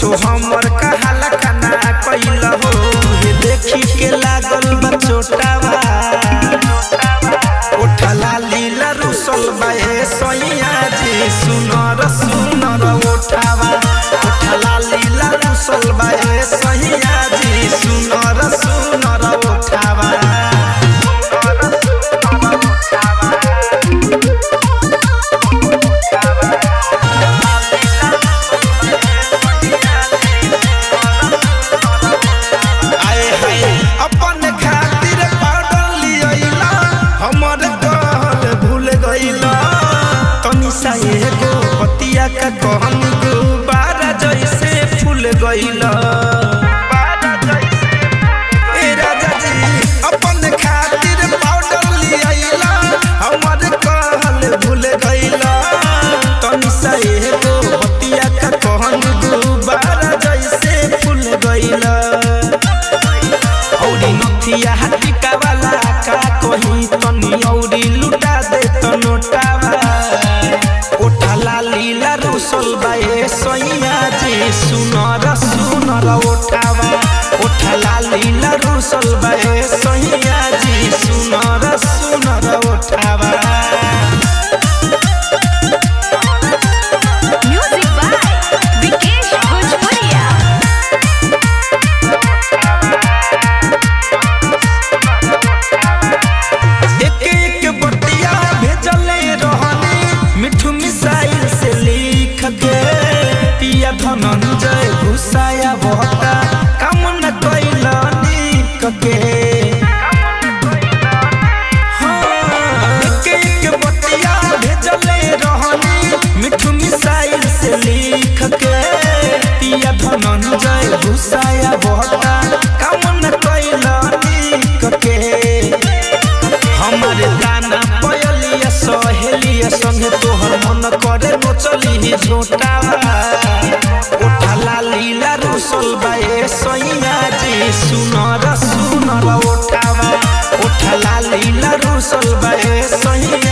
कुछो हमर कहाला कना कैल हो हे देखी के लागल बा चोटावा उठला लीला रुसल बाहे सैया जी सुनर सुनर उठावा उठला लीला रुसल बाहे सैया जी सुनर सुनर उठावा आए हाय अपन खातिर पाउडर लियला हमर कहल भूल गइला तनी सा एगो पतिया का कहन गो बारा जैसे फूल गइला ए राजा जी अपन खातिर पाउडर लियला हमर कहल भूल गइला तनी सा एगो पतिया का कहन गो बारा जैसे फूल गइला औरी नथिया हटिका वाला का कहीं तनी औरी लुटा दे त नोटावा ओठला लीला रुसल बाए सैया जी सुनर सुनर ओठावा ओठला लीला रुसल बाए सैया जी सुनर सुनर ओठावा Music by Vikesh Bhojpuria. एक एक बतिया भेजले रहनी मिठू मिसाइल से लिख के पिया धनंजय घुसाया बहता काम न कैलनी कके हाँ, एक एक बतिया भेजले रहनी मिठू मिसाइल से लिख के पिया धनंजय घुसाया बहता काम न कैलनी कके हमारे दाना पयलिया सहेलिया संगे तोहर मन करे नो चली झोटावा उठला लीला रुसल बाए सैया जी सुनर सुनर उठावा उठला लीला रुसल बाए सैया